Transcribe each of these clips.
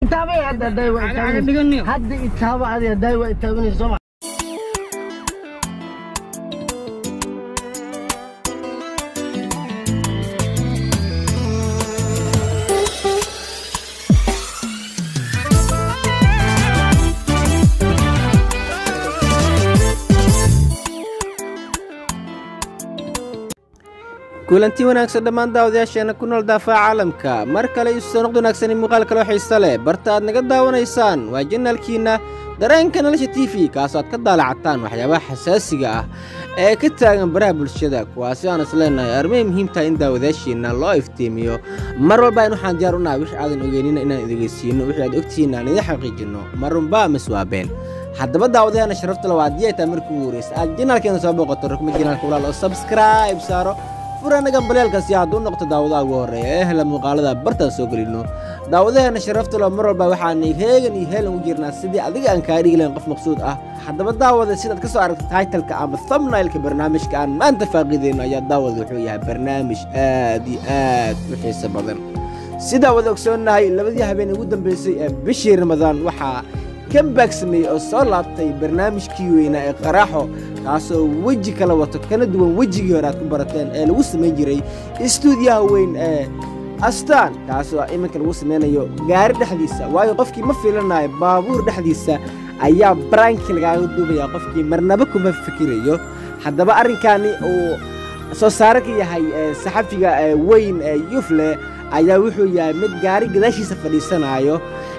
itaabay hadda day waa Caga- caga itaabanayso. dhiganiyo. hadda itaaba adiga day waa itaabanayso soo ma kulanti wanaagsan dhammaan daawadayaasheena ku nool daafaca caalamka mar kale isu soo noqd wanaagsan muuqaal kaloo xiise leh barta aad naga daawanaysaan waa janaalkiinna dareenka nolosha t v kaasoo aad ka daalacataan waxyaabaha xasaasiga ah ee ka taagan baraha bulshada kuwaasi aan is leenahay armay muhiim tahay in daawadayaashiinna loo iftiimiyo mar walba in waxaan diyaar u nahay wix aadan ogeynina inaan idegeysiino wixii aad ogtihiin aan idin xaqiijinno marunba miswaabeen haddaba daawadayaana sharafta lawa haddii ay tahay markii ugu horreysa aad janaalkeena soo booqato rukma janaalka walaal oo subscribe saaro furanaga baleelkasi hadduu noqto daawadaha ugu horreeya ee hela muuqaalada bartaan soo gelino daawadaheena sharafta loo mar walba waxaanay heegan iyo heelan u jirnaa sidii adiga aan kaa dhigi lahayn qof maqsuud ah haddaba daawada sidaad ka soo aragta taitalka ama thumbnailka barnaamijka aan maanta faaqidayno ayaa daawada wuxuu yahay barnaamij aad iyo aad u xiiso badan sidaa wada ogsoonnahay labadii habeen ugu dambeysay ee bishii ramadaan waxaa kambag sameeyey oo soo laabtay barnaamijkii weynaa ee qaraaxo kaasoo weji kala wato kana duwan wejigii hore aad ku barateen ee lagu samayn jiray istuudiyaha weyn ee astaan kaasoo iminka lagu samaynayo gaari dhexdiisa waayo qofkii ma filanayo baabuur dhexdiisa ayaa baranki lagaaga duubaya qofkii marnaba kuma fikirayo haddaba arrinkaani uu soo saare ka yahay ee saxafiga ee weyn ee yufle ayaa wuxuu yahay mid gaari gadaashiisa fadhiisanaayo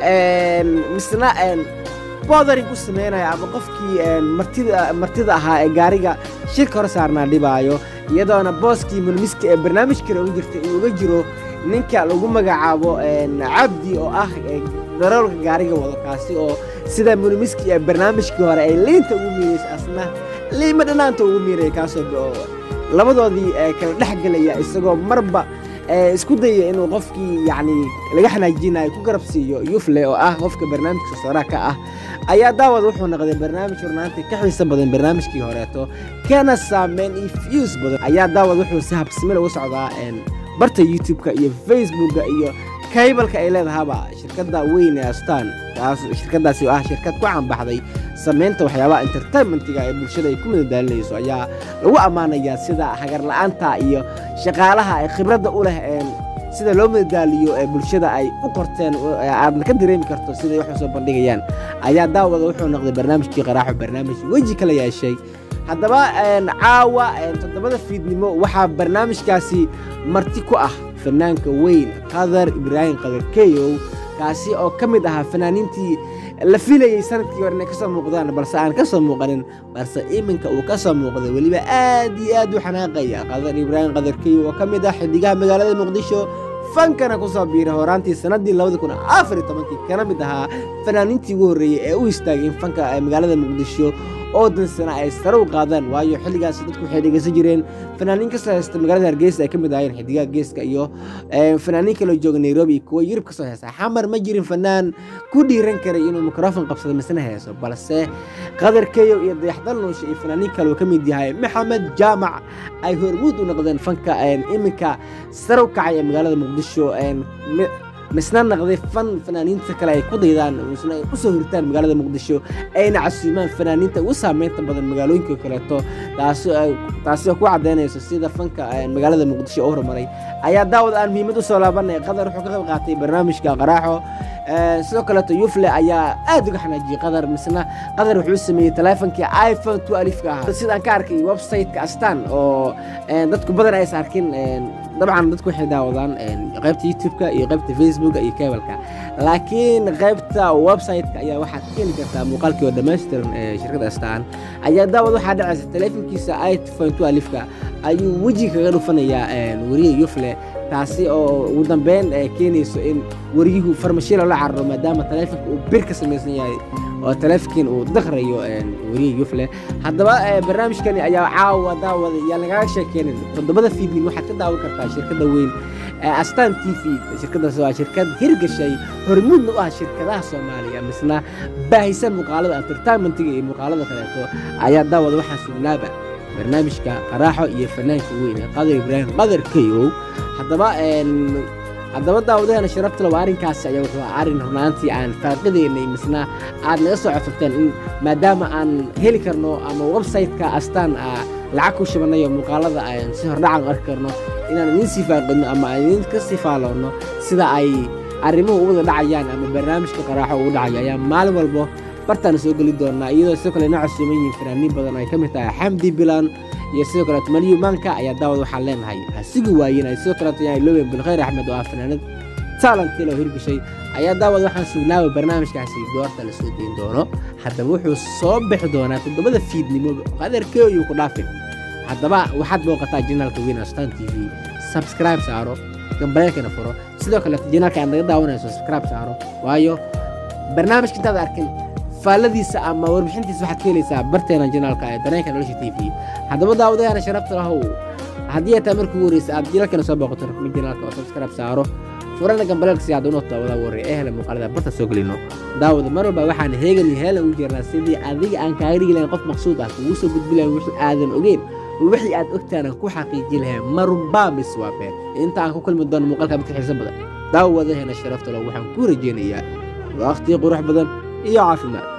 misna bodaring ku samaynaya ama qofkii martida martida ahaa ee gaariga shirka hor saarnaa dhibaayo iyadoona booskii mulmiska ee barnaamij kale uga jirta uu uga jiro ninka lagu magacaabo cabdi oo ah daroolka gaariga wado kaasi oo sida mulmiski ee barnaamijkii hore ay liinta ugu miiraysa asna liima dhanaanta ugu miiraya kaasoo labadoodii kala dhex gelaya isagoo marba isku daya inuu qofkii yacni laga xanaajinayo ku garab siiyo yufle oo ah qofka barnaamijka sooraa ka ah ayaa daawad wuxuu noqday barnaamij hornaantii ka xiiso badan barnaamijkii horeeto kana saameyn iyo fiyus badan ayaa daawad wuxuu si habsimil ugu socdaa barta youtube-ka iyo facebooka iyo kaybalka ay leedahaba shirkadda weyn ee astaan taas shirkaddaasi oo ah shirkad ku caanbaxday samaynta waxyaabaha entertainmentiga ee bulshada ay ku madadaalinayso ayaa lagu ammaanayaa sida hagarla'aanta iyo shaqaalaha ay khibradda u leh sida loo madadaaliyo ee bulshada ay u qorteen aadna ka dareemi karto siday wax u soo bandhigayaan ayaa daawada wuxuu noqday barnaamijkii qaraaxo barnaamij weji kala yeeshay haddaba caawa toddobada fiidnimo waxaa barnaamijkaasi marti ku ah fanaanka weyn qadar ibraahim qadar keyow kaasi oo ka mid ahaa fanaaniintii la filayey sanadkii hore inay ka soo muuqdaan balse aan ka soo muuqanin balse iminka uu ka soo muuqday weliba aad iyo aad u xanaaqaya qadar ibraahim qadar keyow oo ka mid ah xidigaha magaalada muqdisho fankana ku soo biiray horaantii sannaddii labadi kun afar iyo tobankii kana mid ahaa fanaaniintii ugu horreeyey ee u istaagay in fanka magaalada muqdisho oo dansana ay sare u qaadaan waayo xilligaas dadku waxay dhegeysan jireen fanaaniin kasoo heesta magaalada hargeysa ay ka mid ahayeen xidigaha geeska iyo fanaaniin kaloo jooga nairobi iyo kuwa yurub kasoo heesta xamar ma jirin fanaan ku dhiiran karay inuu mikrofon qabsado misna heeso balse qadar keyow iyo dayaxdal nuusha iyo fanaaniin kale uu ka mid yahay maxamed jaamac ay hormuud u noqdeen fanka iminka sare u kacay ee magaalada muqdisho misna naqday fan fanaaniinta kale ay ku daydaan misna ay usoo huritaan magaalada muqdisho ayna casuumaan fanaaniinta ugu saameynta badan magaalooyinka kaleeto taasi oo ku caddaynayso sida fanka magaalada muqdisho u horumaray ayaa daawad aan muhiimad u soo laabanay qadar wuxuu ka qayb qaatay barnaamijka qaraaxo sidoo kaleeto yufle ayaa aad uga xanaajiyey qadar misna qadar wuxuu sameeyey taleefonkii iphone two alifka ahaa sidaan ka arkay website-ka astaan oo dadku badan aysa arkin dabcan dadku waxay daawadaan qaybta youtube-ka iyo qaybta facebooka iyo kebalka laakiin qaybta website-ka ayaa waxaad ka heli kartaa muuqaalkii oo dhammaystiran ee shirkadda astaan ayaa daawad waxaa dhacaysa taleefonkiisa iphone two alifka ayuu weji kaga dhufanayaa weriye yufle taasi oo ugu dambeyn keenayso in wariyuhu farmashiila la cararo maadaama taleefonka uu bir ka samaysan yahay oo taleefonkiin uu daqrayo weriye yufle haddaba barnaamijkani ayaa caawa daawada yaa lagaaga sheekeynin toddobada fiidnin waxaad ka daawan kartaa shirkadda weyn astaan t v shirkaddaas waa shirkad hirgashay hormuudna u ah shirkadaha soomaaliya misna baahisan muuqaalada entertainmentiga iyo muuqaalada kaleeto ayaa daawada waxaa sugnaaba barnaamijka qaraaxo iyo fanaanka weyn ee qadar ibraahim qadar keyow haddaba haddaba daawadaheena sharaftale waa arrinkaasi ayaa wuxuu arrin runaantii aan faaqidaynay misna aad naga soo codsateen in maadaama aan heli karno ama website-ka astaan ah lacag ku shibanayo muuqaalada aan si hordhacan u arki karno inaan idiin sii faaqidno ama aan idiin ka sii faaloonno sida ay arrimuhu u wada dhacayaan ama barnaamijka qaraaxo ugu dhacayo ayaa maalin walbo bartaan soo geli doonaa iyadoo sidoo kale inoo casuuman yihiin fanaaniin badan oo ay ka mid tahay xamdi bilan iyo sidoo kaleeto malyumaanka ayaa daawad waxaan leenahay ha sigi waayen ay sidoo kaleeto yahay lowen bilkhayr axmed oo ah fanaanad taalantil oo hirgashay ayaa daawad waxaan sugnaaba barnaamijkaasi goorta la soo deyn doono haddaba wuxuu soo bixi doonaa toddobada fiidnimo qadarkeeyuu ku dhaafin haddaba waxaad booqataa janaalka weyn astan t v subscribe saaro gambareelkana furo sidoo kaleeto janaalka aad naga daawanayso subscribe saaro waayo barnaamijka intaad arkin faalladiisa ama warbixintiisa waxaad ka helaysaa barteena janaalka ee dareenka nolosha t v haddaba daawadayaana sharafta lahow haddii ay tahay markii ugu horeysa aad janaalkana soo booqato rukmin janaalka oo subscribe saaro furana gambaleelka si aad unoo daawada warre ee hele muuqaalada barta soo gelino daawada mar walba waxaan heegan iyo heelan ugu jirnaa sidii adiga aan kaaga dhigi lahayn qof maqsuud ah kugu soo gudbi lahayn wixii aadan ogeyn wixii aad ogtaana ku xaqiiji lahayn marunbaa mis waa been inta aan ku kulmi doono muuqaalka midka xiiso badan daawadaheena sharafta lo waxaan ku rajeynayaa waqti qurux badan iyo caafimaad